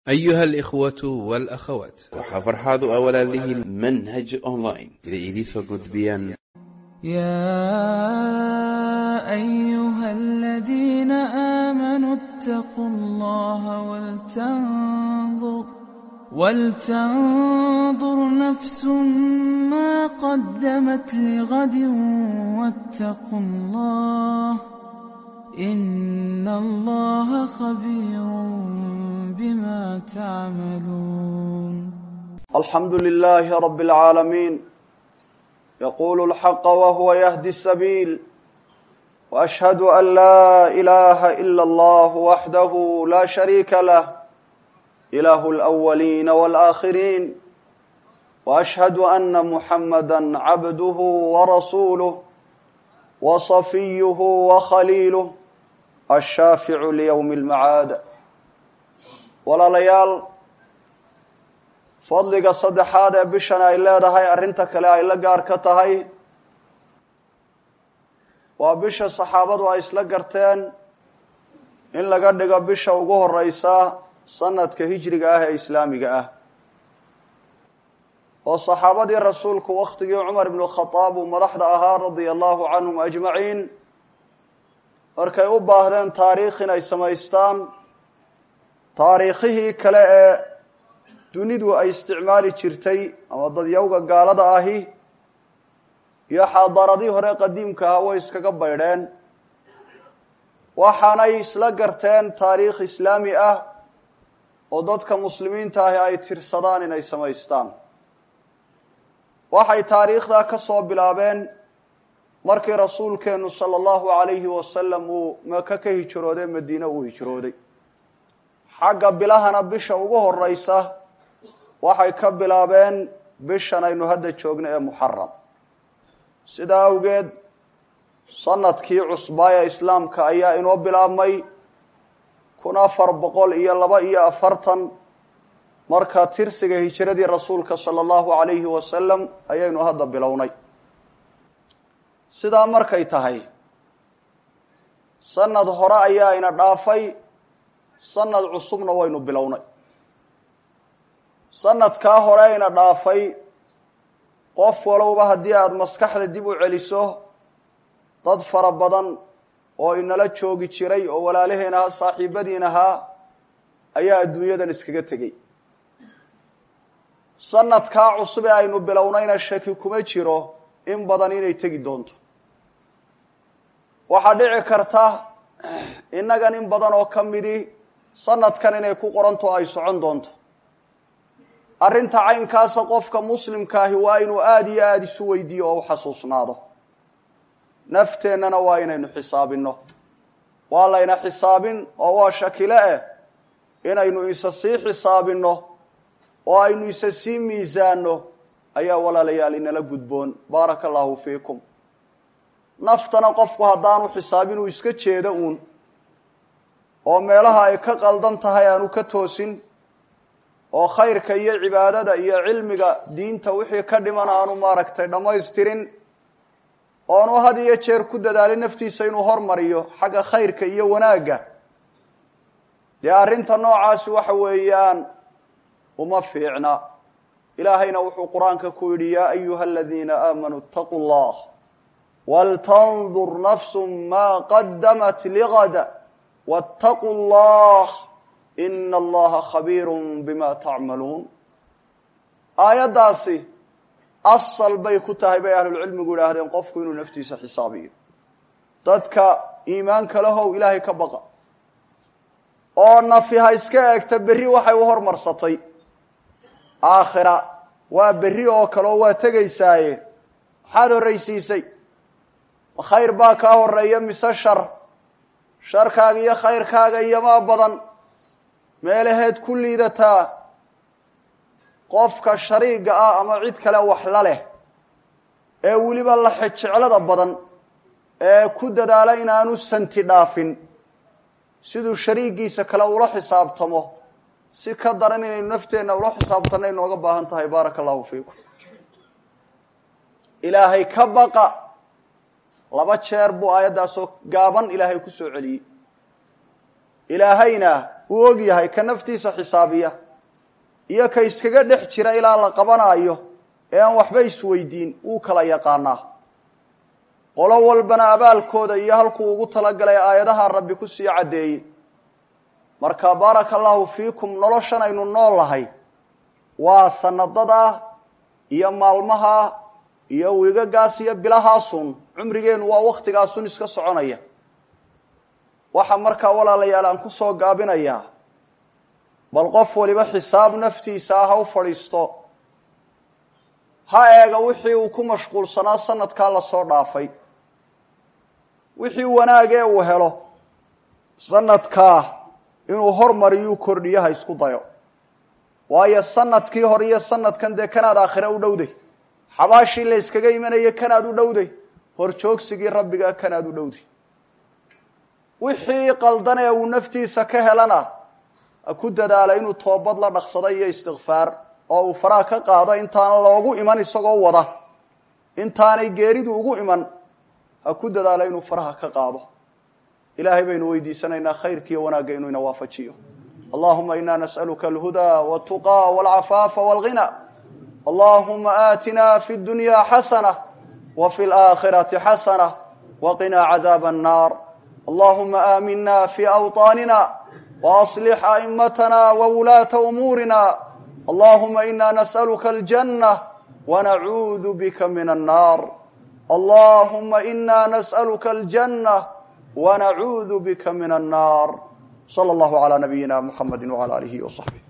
أيها الإخوة والأخوات waxaa farxaad u ah walaalihiin manhaj online sida idiinsoo gudbiyaan يا أيها الذين آمنوا اتقوا الله ولتنظر ولتنظر نفس ما قدمت لغد واتقوا الله إن الله خبير بما تعملون الحمد لله رب العالمين يقول الحق وهو يهدي السبيل واشهد ان لا اله الا الله وحده لا شريك له اله الاولين والاخرين واشهد ان محمدا عبده ورسوله وصفيه وخليله الشافع ليوم المعاد ولا ليال fadliga saddexaad ee bishan ay leedahay arrinta kale ay la gaar ka tahay waa bisha saxaabadu ay isla garteen in laga dhigo bisha ugu horeysa sanadka hijriga ah ee islaamiga ah oo saxaabadii rasuulku wakhtigii cumar ibnu khadaab uu madaxda ahaa radia allahu canhum ajmaciin markay u baahdeen taariikh inay samaystaan taariikhihii kale ee dunidu ay isticmaali jirtay ama dadyawga gaalada ahi iyo xaadaaradii hore qadiimka ahaa way iskaga baydheen waxaanay isla garteen taariikh islaami ah oo dadka muslimiinta ahi ay tirsadaan inay samaystaan waxay taariikhdaa ka soo bilaabeen markii rasuulkeennu sala allahu calayhi wasalam uu maka ka hijrooday madiine uu hijrooday xagga bilahana bisha ugu horeysa waxay ka bilaabeen bishan aynu hadda joogno ee muxaram sidaa awgeed sanadkii cusbaa ee islaamka ayaa inoo bilaabmay kun afar boqol iyo laba iyo afartan marka tirsiga hijiradii rasuulka sala allahu calayhi wasalam ayaynu hadda bilownay sidaa markay tahay sanad hore ayaa ina dhaafay sanad cusubna waynu bilownay sanadkaa hore ayna dhaafay qof walowba haddii aada maskaxda dib u celiso dad fara badan oo inala joogi jiray oo walaalaheen ahaa saaxiibadiin ahaa ayaa adduunyadan iskaga tegey sanadkaa cusub ee aynu bilownayna shaki kuma jiro in badan inay tegi doonto waxaa dhici karta innagan in badan oo ka midi sanadkan inay ku qoranto ay socon doonto arrinta caynkaasa qofka muslimkaahi waa inuu aada iyo aada isu weydiiyo oo u xasuusnaado nafteennana waa inaynu xisaabinno waa layna xisaabin oo waa shakile eh inaynu isa sii xisaabinno oo aynu isa sii miisaanno ayaa walaalayaal inala gudboon baaraka allahu fiikum naftana qofku haddaanu xisaabin uu iska jeedo uun oo meelaha ay ka qaldan tahay aanu ka toosin oo khayrka iyo cibaadada iyo cilmiga diinta wixii ka dhiman aanu maaragtay dhammaystirin oonu had iyo jeer ku dadaalin naftiisa inuu hormariyo xagga khayrka iyo wanaagga dee arrinta noocaasi waxa weeyaan uma fiicna ilaahayna wuxuu qur-aanka ku yidhi yaa ayuha aladiina aamanuu itaquu llah waltandur nafsu ma qadamat ligada waataquu llah ina allaha khabiirun bima tacmaluun aayaddaasi asal bay ku tahay bay ahlulcilmigu yidhaahdeen qofku inuu naftiisa xisaabiyo dadka iimaanka lahow ilaahay ka baqa oo nafi ha iska eegta berri waxay u hormarsatay aakhira waa berri oo kale oo waa tegaysaaye maxaad horraysiisay ma khayr baa kaa horeeya mise shar sharkaaga iyo khayrkaaga iyomaa badan meelaheed ku liidataa qofka shariiga ah ama cid kale wax la leh ee weliba la xejeclada badan ee ku dadaala inaanu santi dhaafin siduu shariigiisa kale ula xisaabtamo si ka daran inaynu nafteenna ula xisaabtanno inooga baahan tahay baaraka allahu fiikum ilaahay ka baqa laba jeer buu aayaddaasoo gaaban ilaahay ku soo celiyey ilaahayna uu og yahay ka naftiisa xisaabiya iyo ka iskaga dhex jira ilaa la qabanaayo ee aan waxba isweydiin wuu kala yaqaanaa qolo walbana abaalkooda iyo halkuu ugu talagalay aayadaha rabbi ku sii caddeeyey marka baaraka allahu fiikum noloshan aynu nool lahay waa sanadada iyo maalmaha iyo wiigagaas iyo bilahaasun cumrigeenu waa waktigaasun iska soconaya waxaa markaa walaalayaal aan ku soo gaabinayaa bal qof waliba xisaab naftiisa ah ha u fadhiisto ha eega wixii uu ku mashquulsanaa sanadkaa lasoo dhaafay wixii wanaagee uu helo sanadkaa inuu hormariyuu kordhiyo ha isku dayo waayo sanadkii hore iyo sanadkan dee kanaad aakhire u dhowday xabaashii la yskaga imanaya kanaad u dhowday horjoogsigii rabbiga kanaad u dhowday wixii qaldan ee uu naftiisa ka helana ha ku dadaala inuu toobad la dhaqsado iyo istikfaar oo uu faraha ka qaado intaan loogu iman isagoo wada intaanay geeridu ugu iman ha ku dadaala inuu faraha ka qaado ilaahay baynu weydiisanaynaa khayrkiiyo wanaagga inuu ina waafajiyo allahuma ina nas'aluka alhudaa waltuqaa walcafaafa walghina allahuma aatina fi dunya xasana wa fi laakhirati xasana waqinaa cadaaba annar allahuma aamina fi awطaanina waaصlix a'imatana wawulaata umuurina allahuma ina nas'aluka aljanة wanacuudu bika min annar allahuma ina nas'aluka aljanة wanacuudu bika min annar slى اllahu عalى nabiyina mxamedi wعalى alihi وصaxbih